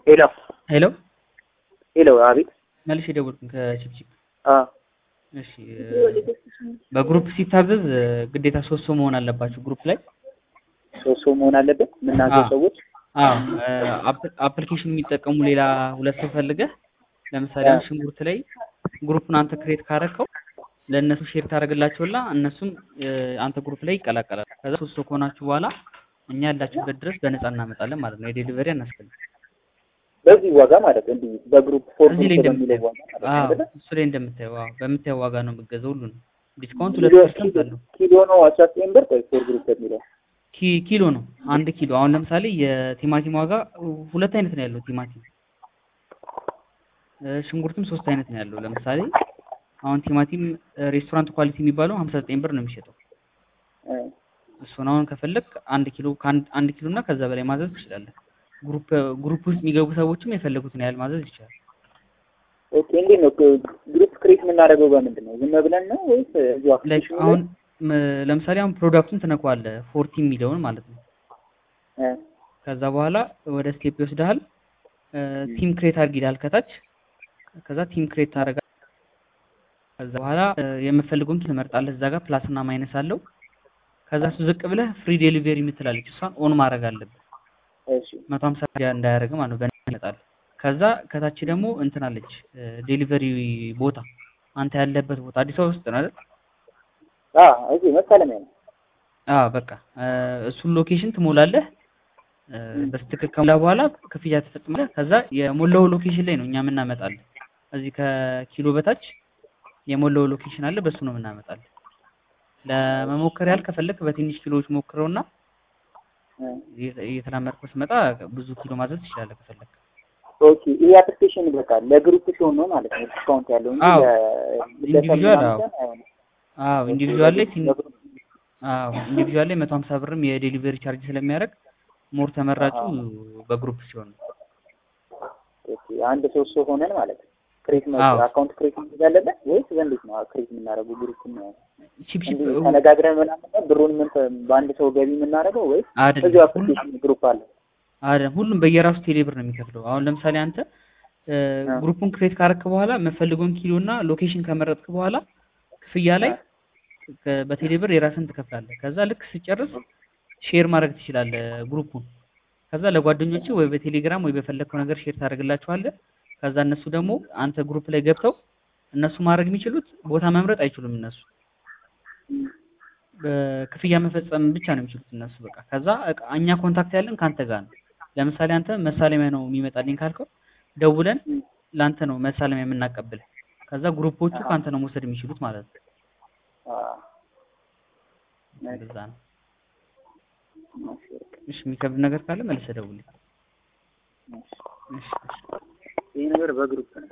ሄሎ ሄሎ ሄሎ፣ አቤት። መልሼ ደወልኩኝ ከቺፕቺፕ። አ እሺ በግሩፕ ሲታዘዝ ግዴታ ሶስት ሰው መሆን አለባችሁ ግሩፕ ላይ። ሶስት ሰው መሆን አለበት የምናዘው አዎ። ሰዎች። አዎ አፕሊኬሽን የሚጠቀሙ ሌላ ሁለት ሰው ፈልገህ ለምሳሌ አሁን ሽንኩርት ላይ ግሩፕን አንተ ክሬት ካረከው ለእነሱ ሼር ታደርግላቸውና እነሱም እ፣ አንተ ግሩፕ ላይ ይቀላቀላል። ከዛ ሶስት ሰው ከሆናችሁ በኋላ እኛ ያላችሁበት ድረስ በነፃ እናመጣለን ማለት ነው። የዴሊቨሪ አናስፈልግም። በዚህ ዋጋ ማለት እንዲህ በግሩፕ ፎር እዚህ ላይ ግሩፕ በሚለው እንደምታየው ዋጋ ማለት ነው አዎ፣ አይደለ? እሱ ላይ እንደምታየው አዎ፣ በምታየው ዋጋ ነው የምገዛው ሁሉንም። ዲስካውንት ሁለት ኪሎ ፐርሰንት አለው። ኪሎ ነው አስራ ዘጠኝ ብር ወይ ፎር ግሩፕ በሚለው ኪ- ኪሎ ነው አንድ ኪሎ። አሁን ለምሳሌ የቲማቲም ዋጋ ሁለት አይነት ነው ያለው ቲማቲም እ፣ ሽንኩርትም ሶስት አይነት ነው ያለው። ለምሳሌ አሁን ቲማቲም እ፣ ሬስቶራንት ኳሊቲ የሚባለው ሀምሳ ዘጠኝ ብር ነው የሚሸጠው። እ፣ እሱን አሁን ከፈለግ አንድ ኪሎ ከአንድ አንድ ኪሎ እና ከዛ በላይ ማዘዝ ትችላለህ። ግሩፕ ግሩፕ ውስጥ የሚገቡ ሰዎችም የፈለጉትን ያህል ማዘዝ ይችላል። ኦኬ። እንዴት ነው ግሩፕ ክሬት የምናደርገው በምንድን ነው? ዝም ብለን ነው ወይስ እዚሁ ላይክ አፕሊኬሽኑ ላይ? አሁን ም- ለምሳሌ አሁን ፕሮዳክቱን ትነካዋለህ ፎርቲ የሚለውን ማለት ነው። እ፣ ከዛ በኋላ ወደ ስቴፕ ይወስድሃል። ቲም ክሬት አድርግ ይልሃል ከታች። ከዛ ቲም ክሬት ታደርጋለህ። ከዛ በኋላ እ፣ የምትፈልገውን ትመርጣለህ። እዛ ጋር ፕላስ እና ማይነስ አለው። ከዛ እሱ ዝቅ ብለህ ፍሪ ዴሊቨሪ የምትላለች እሷን ኦን ማድረግ አለብህ። እሺ መቶ ሀምሳ እንዳያደርግ ማለት ነው። በነፃ ይመጣል። ከዛ ከታች ደግሞ እንትን አለች ዴሊቨሪ ቦታ አንተ ያለበት ቦታ አዲስ አበባ ውስጥ ነው አይደል? አ እዚህ መሳለሚያ ነው። አዎ በቃ እ፣ እሱን ሎኬሽን ትሞላለህ። እ፣ በስትክክል ከሞላ በኋላ ክፍያ ትፈጽማለህ። ከዛ የሞላው ሎኬሽን ላይ ነው እኛ የምናመጣለን። እዚህ ከኪሎ በታች የሞላው ሎኬሽን አለ፣ በሱ ነው የምናመጣለን። ለመሞከር ያህል ከፈለክ በትንሽ ኪሎዎች ሞክረውና እ፣ እየተ- እየተላመድከው ስመጣ ብዙ ኪሎ ማዘዝ ትችላለህ ከፈለክ። ኦኬ። ይሄ አፕሊኬሽን በቃ ለግሩፕ ሲሆን ነው ማለት ነው ዲስካውንት ያለው እንጂ አዎ። ለ- ኢንዲቪዥዋል ለሰው አዎ ምናምን አይሆንም። አዎ ኢንዲቪዥዋል ላይ ቲን ለግሩፕ አዎ ኢንዲቪዥዋል ላይ መቶ ሀምሳ ብርም የዴሊቨሪ ቻርጅ ስለሚያደርግ ሞር ተመራጩ አዎ። በግሩፕ ሲሆን ነው። ኦኬ። አንድ ሶስት ሰው ሆነን ማለት ነው ክሬት አዎ አካውንት ክሬት ማድረግ አለበት ወይስ በእንዴት ነው ክሬት የምናደርገው ግሩፕ ነው? ቺፕ ቺፕ እንዲህ ተነጋግረን ምናምን ነው ብሩን ምን በአንድ ሰው ገቢ የምናደርገው ወይስ እዚሁ አይደለም ሁሉ አፕሊኬሽን ግሩፕ አለ? አይደለም ሁሉም በየራሱ ቴሌብር ነው የሚከፍለው። አሁን ለምሳሌ አንተ እ፣ አ፣ ግሩፑን ክሬት ካረክ በኋላ የምፈልገውን ኪሎ እና ሎኬሽን ከመረጥክ በኋላ ክፍያ ላይ አ፣ ከ- በቴሌብር የራስን ትከፍላለህ። ከዛ ልክ ስጨርስ ሼር ማድረግ ትችላለህ ግሩፑን። ከዛ ለጓደኞች ወይ በቴሌግራም ወይ በፈለግከው ነገር ሼር ታደርግላቸዋለህ። ከዛ እነሱ ደግሞ አንተ ግሩፕ ላይ ገብተው እነሱ ማድረግ የሚችሉት ቦታ መምረጥ አይችሉም። እነሱ እም፣ በክፍያ መፈጸም ብቻ ነው የሚችሉት እነሱ በቃ። ከዛ እቃ- እኛ ኮንታክት ያለን ከአንተ ጋር ነው። ለምሳሌ አንተ መሳለሚያ ነው የሚመጣልኝ ካልከው ደውለን እም፣ ለአንተ ነው መሳለሚያ የምናቀብል። ከዛ ግሩፖቹ አሃ፣ ከአንተ ነው መውሰድ የሚችሉት ማለት ነው። አ፣ ናይስ፣ እንደዛ ነው። ናይስ፣ እሺ የሚከብድ ነገር ካለ መልሰህ ደውልኝ። ናይስ። እሺ እሺ። ይሄ ነገር በግሩፕ ነው።